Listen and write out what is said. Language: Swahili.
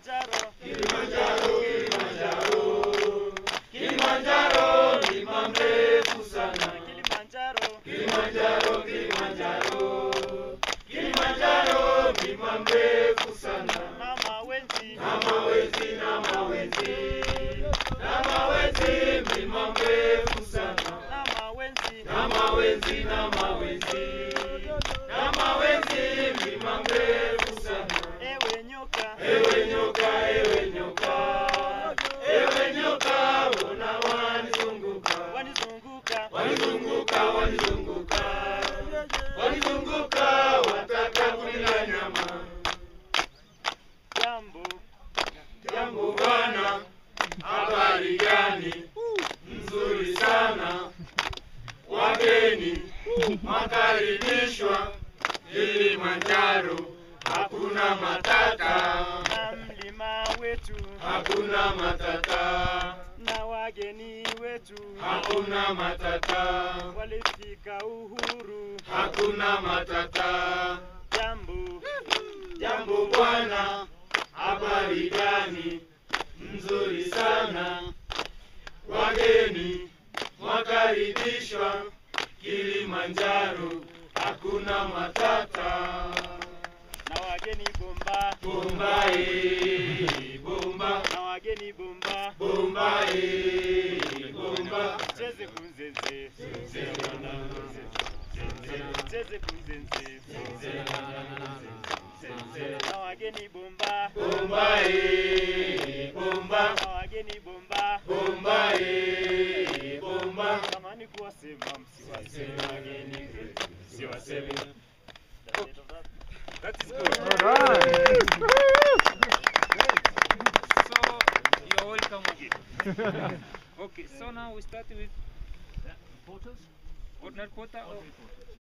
Kilimanjaro, Kilimanjaro, Kilimanjaro, mlima mrefu sana. Kilimanjaro, Kilimanjaro, Kilimanjaro, Kilimanjaro, mlima mrefu sana. na mawenzi, Na mawenzi, na mawenzi, na mawenzi, mlima mrefu sana. na mawenzi, Na mawenzi, na mawenzi, na mawenzi, mlima mrefu sana. ewe nyoka, Ewe nyoka, ewe nyoka, ewe nyoka, mbona wanizunguka? wanizunguka, Wanizunguka, wanizunguka, wanizunguka, wataka kunila nyama. jambo, Jambo bwana, habari gani? Nzuri sana, wageni makaribishwa Kilimanjaro, hakuna matata, na mlima wetu, hakuna matata, na wageni wetu, hakuna matata, walifika uhuru, hakuna matata. jambo, Jambo bwana, habari gani? Nzuri sana, wageni mwakaribishwa Kilimanjaro, hakuna matata. na wageni bomba, Bomba eh, bomba, na wageni bomba, bomba eh, bomba. cheze kunzenze, cheze kunzenze, na wageni bomba, Bomba eh, bomba, na wageni bomba, bomba eh, bomba. tamani kuwasema msiwaseme wageni, msiwaseme. That is good. Alright. So you're welcome again. okay, so now we start with ordinary quota. or-